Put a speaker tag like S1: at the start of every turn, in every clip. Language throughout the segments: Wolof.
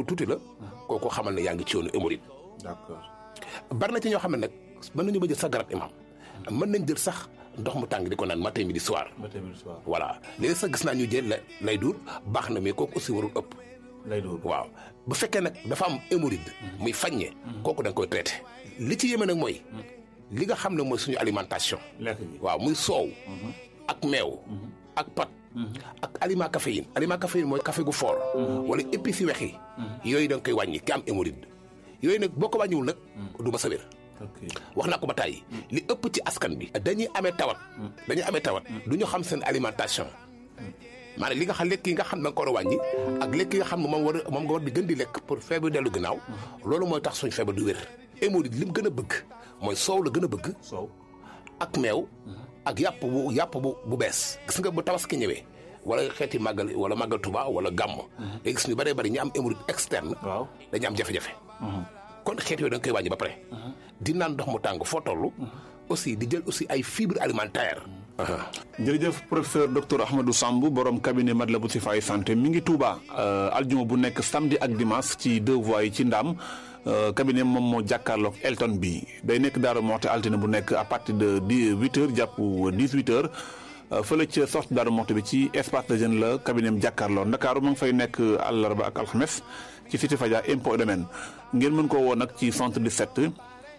S1: lu tuuti la kooku xamal ne yaa ngi ci yoonu hémorroïde
S2: d'accord
S1: bari na ci ñoo xam ne nag mën nañu ba jël sax garab imam mën nañ jël sax ndox mu tàng di ko naan matin midi soir
S2: ba tamit soir
S1: voilà léegi sax gis naa ñu jël la lay dur baax na mais kooku aussi warul ëpp
S2: lay doon
S1: waaw bu fekkee nag dafa am hémorroïde muy faññe kooku da nga koy traité li ci yéeme nag mooy li nga xam ne mooy suñu alimentation
S2: lekk gi
S1: waaw muy soow ak meew ak pat ak aliment caféine aliment caféine mooy café gu fort wala épices yu wex yi yooyu da nga koy wàññi ki am hémorroïde yooyu nag boo ko wàññiwul nag du ma sa wér
S2: ok
S1: wax naa ko ba tàyyi li ëpp ci askan bi dañuy amee tawat dañuy amee tawat du ñu xam seen alimentation maanaam li nga xam lekk yi nga xam ne da nga ko war a wàññi ak lekk yi nga xam ne moom war a moom nga war di gën di lekk pour feebar dellu ginnaaw loolu mooy tax suñu feebar du wér hémorroïde li mu gën a bëgg mooy soow la gën a bëgg
S2: soow
S1: ak meew ak yàpp bu yàpp bu bu bees gis nga bu tabaski ñëwee wala xeeti màggal wala màggal Tuba wala gàmm day gis ñu bëree bëri ñu am hémorroïde externe
S2: waaw
S1: dañu am jafe-jafe kon xeet yooyu da nga koy wàññi ba pare di naan ndox mu tàng foo toll aussi di jël aussi ay fibres alimentaires
S2: jërëjëf professeur docteur Ahmadou Samb borom cabinet Matlaboul Chifaay santé mi ngi Touba aljuma bu nekk samedi ak dimanche ci deux voies yi ci Ndaam cabinet moom moo jàkkaarloog Elton bi day nekk Daaru Moxti altine bu nekk à partir de dix huit heures jàpp dix huit heures fële ca sortie Daaru Moxti bi ci espace de jeune la cabinet am jàkkaarloo Ndakaaru ma ngi fay nekk àllarba ak alxames ci cité Fadia impôt domaine ngeen mën koo woo nag ci 77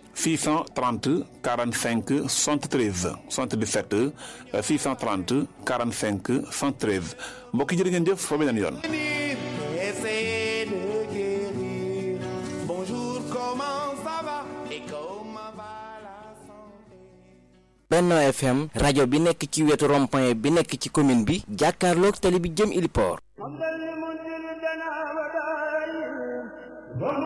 S2: 630 45 73 77 630 45 73 mbokk yi jërë ngeen jëf fa beneen yoon.
S3: Essayer de guérir. Bonjour, comment ça va et comment va la santé?
S4: Benno FM rajo bi nekk ci wetu rond-point bi nekk ci commune bi jàkkaarloog tali bi jëm Iliport